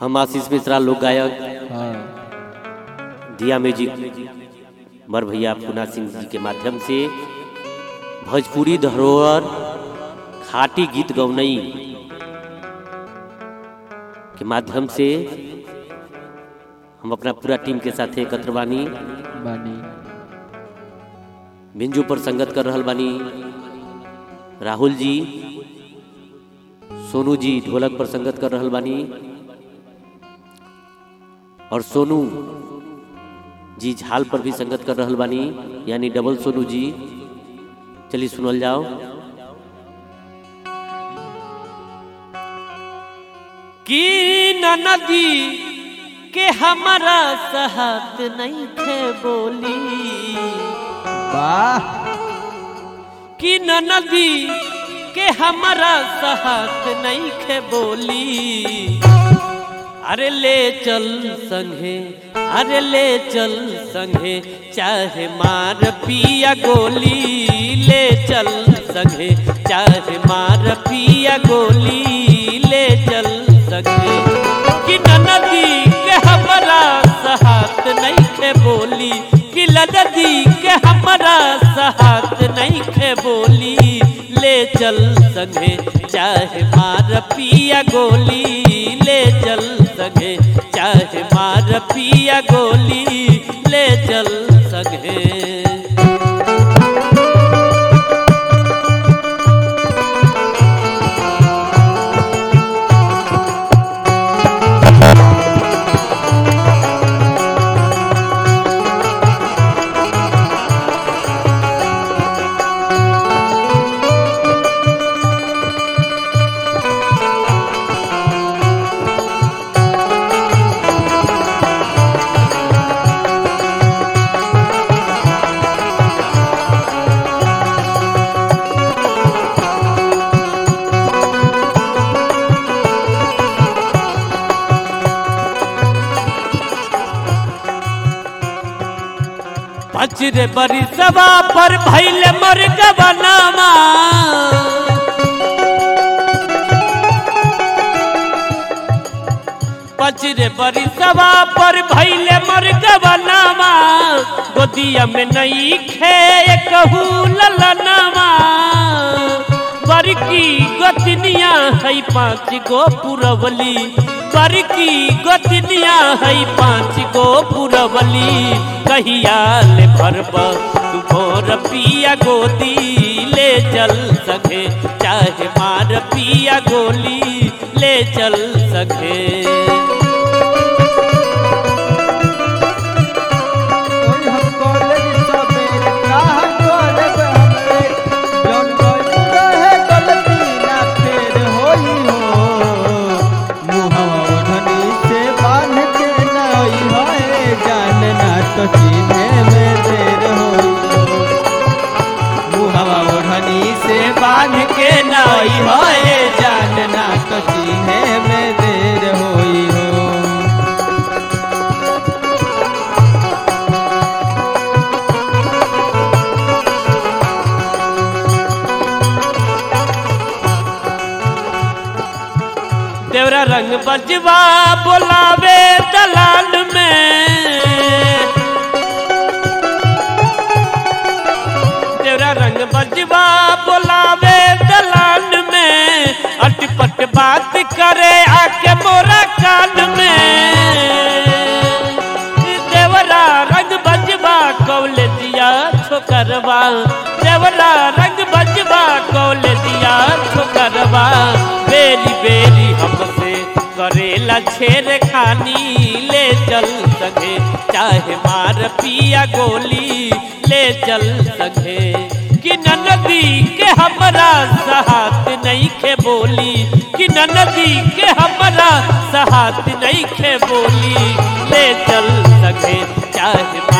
हम आशीष मिश्रा लोक गायक हाँ दिया म्यूजिक बर भैया पूना सिंह जी के माध्यम से भोजपुरी धरोहर खाटी गीत गौनई के माध्यम से हम अपना पूरा टीम के साथ एकत्र बानी बानी बिंजू पर संगत कर रहल बानी राहुल जी सोनू जी ढोलक पर संगत कर रहल बानी और सोनू जी झाल पर भी संगत कर रहल बानी यानी डबल सोनू जी चलिए सुनल जाओ कि नदी के हमारा साथ नहीं थे बोली वाह कि नदी के हमारा साथ नहीं खे बोली अरे ले चल संगे अरे ले चल संगे चाहे मार पिया गोली ले चल संगे चाहे मार पिया गोली ले चल संगे कि नदी के हमारा साथ नहीं खे बोली कि नदी के हमारा साथ नहीं खे बोली ले चल संगे चाहे मार पिया गोली ले चल संगे चाहे मार पिया गोली ले चल संगे पचरे बरी सवा पर भैले मर गबनामा पचरे बरी सवा पर भैले मर गबनामा गोदिया में नहीं खे कहू ललनामा बरकी गोतनिया है पाँच गो पुरवली बरकी गोतनिया है पाँच गो पुरवली कहिया ले भरब तू भोर पिया गोदी ले चल सके चाहे मार पिया गोली ले चल सके ओए हम कॉलेज सवेरे राह करब हमरे जौन गइल रहे गलती ना फेर होई हो मुहवा ओढ़नी से बांध के नई है जान ना तो चिन्हे में देर होई हो मुहवा ओढ़नी से बांध के नई है जान ना तो चिन्हे में देर होई हो तेरा रंग बजवा बोलावे दलाल में तेरा रंग बजवा बोलावे दलाल में अटपट बात करे आके मोरा कान में देवरा रंग बजवा कौले दिया छोकरवा देवरा रंग बजवा कौले दिया छोकरवा बेरी बेरी हमसे करेला छेर खानी ले चल सके चाहे मार पिया गोली ले चल सके कि नदी के हमरा साथ नहीं खे बोली कि नदी के हमरा साथ नहीं खे बोली ले चल सके चाहे